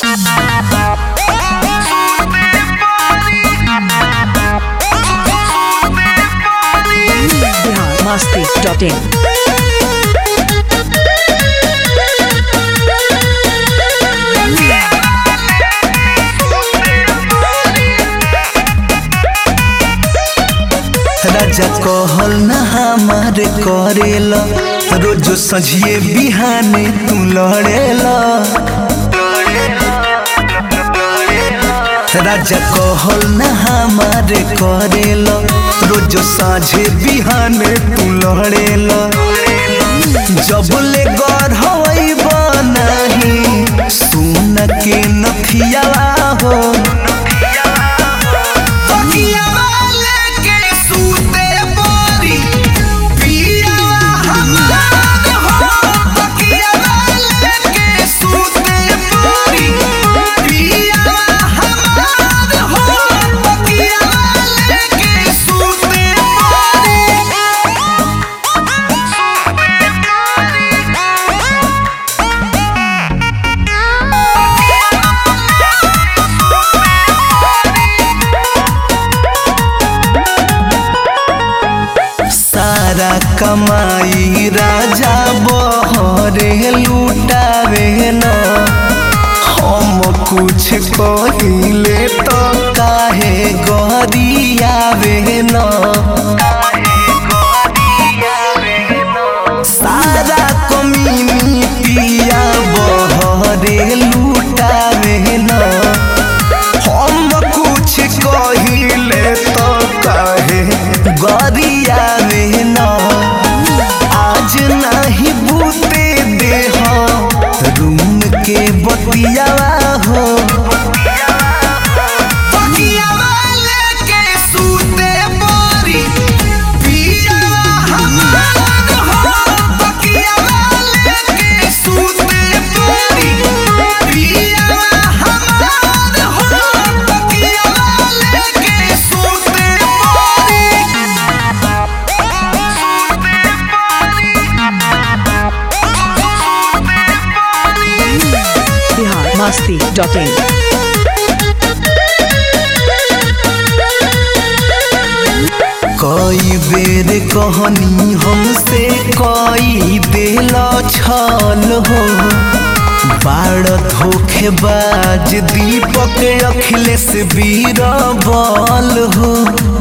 Bihar Masti dot in राजा कहल न हमारे करेला रोज सझिए बिहाने तू लड़ेला राजा कहल न हमारे करेला रोज साझे बिहाने तू लड़ेला जब ले गढ़ई बनाही सुन के नखिया हो सारा कमाई राजा बहरे लुटावे न हम कुछ कहिले तो काहे गरियावे न सारा कमीनी पिया बहरे लुटावे न हम कुछ कहिले तो काहे गरिया में न आज नहीं बूते देह रूम के बतिया हो बिहार मस्ती डॉट इन कई बेर कहनी हमसे कई दिल छल हो बाड़ धोखेबाज दीपक अखिलेश बीरबल हो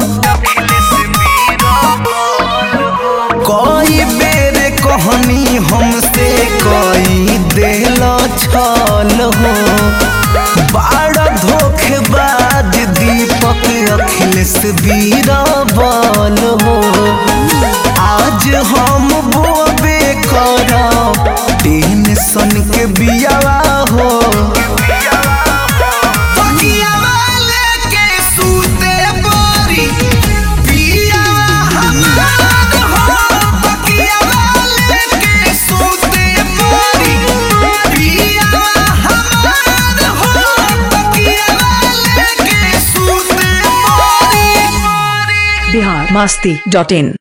कई बेर कहनी हमसे कई दिल छल हो बाड़ धोखेबाज दीपक अखिलेश बीरबल हो आज हम बोबे करब टेंशन के बियावा हो बिहार मस्ती डॉट इन